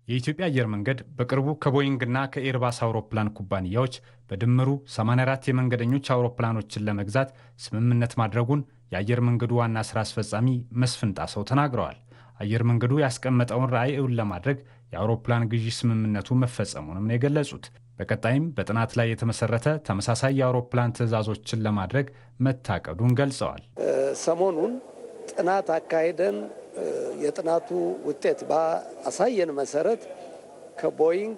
የኢትዮጵያ አየር መንገድ በቅርቡ ከቦይንግና ከኤርባስ አውሮፕላን ኩባንያዎች በድምሩ 84 የመንገደኞች አውሮፕላኖችን ለመግዛት ስምምነት ማድረጉን የአየር መንገዱ ዋና ሥራ አስፈጻሚ መስፍን ጣሰው ተናግረዋል። አየር መንገዱ ያስቀመጠውን ራዕይ እውን ለማድረግ የአውሮፕላን ግዢ ስምምነቱ መፈጸሙንም ነው የገለጹት። በቀጣይም በጥናት ላይ የተመሰረተ ተመሳሳይ የአውሮፕላን ትዕዛዞችን ለማድረግ መታቀዱን ገልጸዋል። ሰሞኑን ጥናት አካሄደን የጥናቱ ውጤት ባሳየን መሰረት ከቦይንግ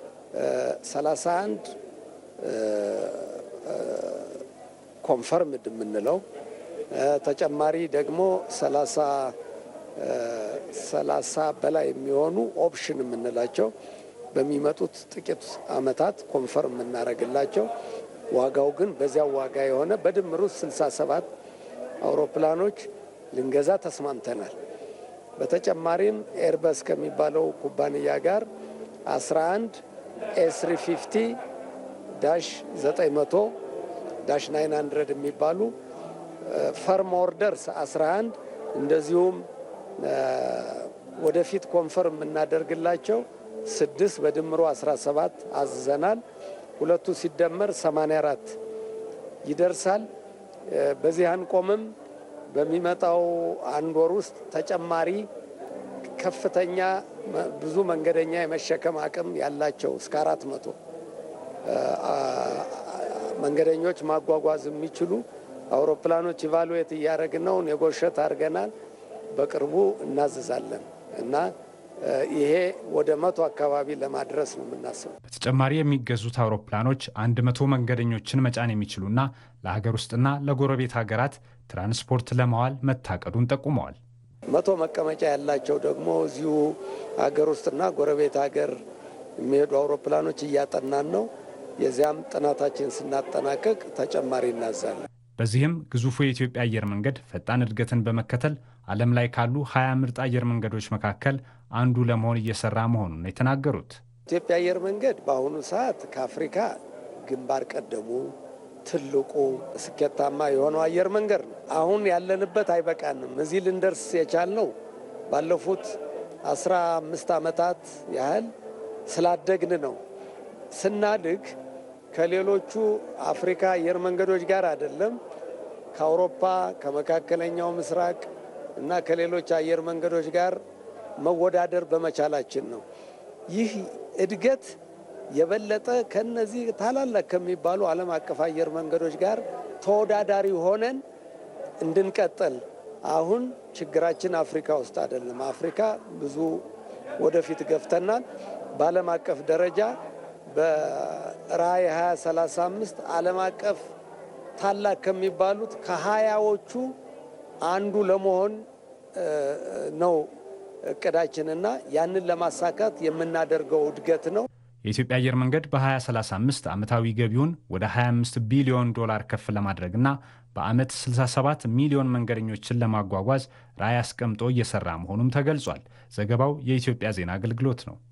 31 ኮንፈርምድ የምንለው ተጨማሪ ደግሞ 30 በላይ የሚሆኑ ኦፕሽን የምንላቸው በሚመጡት ጥቂት ዓመታት ኮንፈርም የምናደርግላቸው ዋጋው ግን በዚያው ዋጋ የሆነ በድምሩ 67 አውሮፕላኖች ልንገዛ ተስማምተናል። በተጨማሪም ኤርበስ ከሚባለው ኩባንያ ጋር 11 ኤስ350 ዳሽ 900 ዳሽ 900 የሚባሉ ፈርም ኦርደርስ 11 እንደዚሁም ወደፊት ኮንፈርም የምናደርግላቸው ስድስት በድምሮ 17 አዝዘናል። ሁለቱ ሲደመር 84 ይደርሳል። በዚህ አንቆምም። በሚመጣው አንድ ወር ውስጥ ተጨማሪ ከፍተኛ ብዙ መንገደኛ የመሸከም አቅም ያላቸው እስከ አራት መቶ መንገደኞች ማጓጓዝ የሚችሉ አውሮፕላኖች ኢቫሉዌት እያደረግን ነው። ኔጎሸት አድርገናል። በቅርቡ እናዝዛለን እና ይሄ ወደ መቶ አካባቢ ለማድረስ ነው የምናስበው። በተጨማሪ የሚገዙት አውሮፕላኖች አንድ መቶ መንገደኞችን መጫን የሚችሉና ለሀገር ውስጥና ለጎረቤት ሀገራት ትራንስፖርት ለማዋል መታቀዱን ጠቁመዋል። መቶ መቀመጫ ያላቸው ደግሞ እዚሁ ሀገር ውስጥና ጎረቤት ሀገር የሚሄዱ አውሮፕላኖች እያጠናን ነው። የዚያም ጥናታችን ስናጠናቀቅ ተጨማሪ እናዛለን። በዚህም ግዙፉ የኢትዮጵያ አየር መንገድ ፈጣን እድገትን በመከተል ዓለም ላይ ካሉ ሀያ ምርጥ አየር መንገዶች መካከል አንዱ ለመሆን እየሰራ መሆኑን የተናገሩት ኢትዮጵያ አየር መንገድ በአሁኑ ሰዓት ከአፍሪካ ግንባር ቀደሙ ትልቁ ስኬታማ የሆነው አየር መንገድ ነው። አሁን ያለንበት አይበቃንም። እዚህ ልንደርስ የቻልነው ባለፉት አስራ አምስት ዓመታት ያህል ስላደግን ነው። ስናድግ ከሌሎቹ አፍሪካ አየር መንገዶች ጋር አይደለም ከአውሮፓ ከመካከለኛው ምስራቅ እና ከሌሎች አየር መንገዶች ጋር መወዳደር በመቻላችን ነው። ይህ እድገት የበለጠ ከነዚህ ታላላቅ ከሚባሉ ዓለም አቀፍ አየር መንገዶች ጋር ተወዳዳሪ ሆነን እንድንቀጥል አሁን ችግራችን አፍሪካ ውስጥ አይደለም። አፍሪካ ብዙ ወደፊት ገፍተናል። በዓለም አቀፍ ደረጃ በራዕይ 2035 ዓለም አቀፍ ታላቅ ከሚባሉት ከሀያዎቹ አንዱ ለመሆን ነው እቅዳችንና ያንን ለማሳካት የምናደርገው እድገት ነው። የኢትዮጵያ አየር መንገድ በ2035 ዓመታዊ ገቢውን ወደ 25 ቢሊዮን ዶላር ከፍ ለማድረግና በዓመት 67 ሚሊዮን መንገደኞችን ለማጓጓዝ ራዕይ አስቀምጦ እየሰራ መሆኑም ተገልጿል። ዘገባው የኢትዮጵያ ዜና አገልግሎት ነው።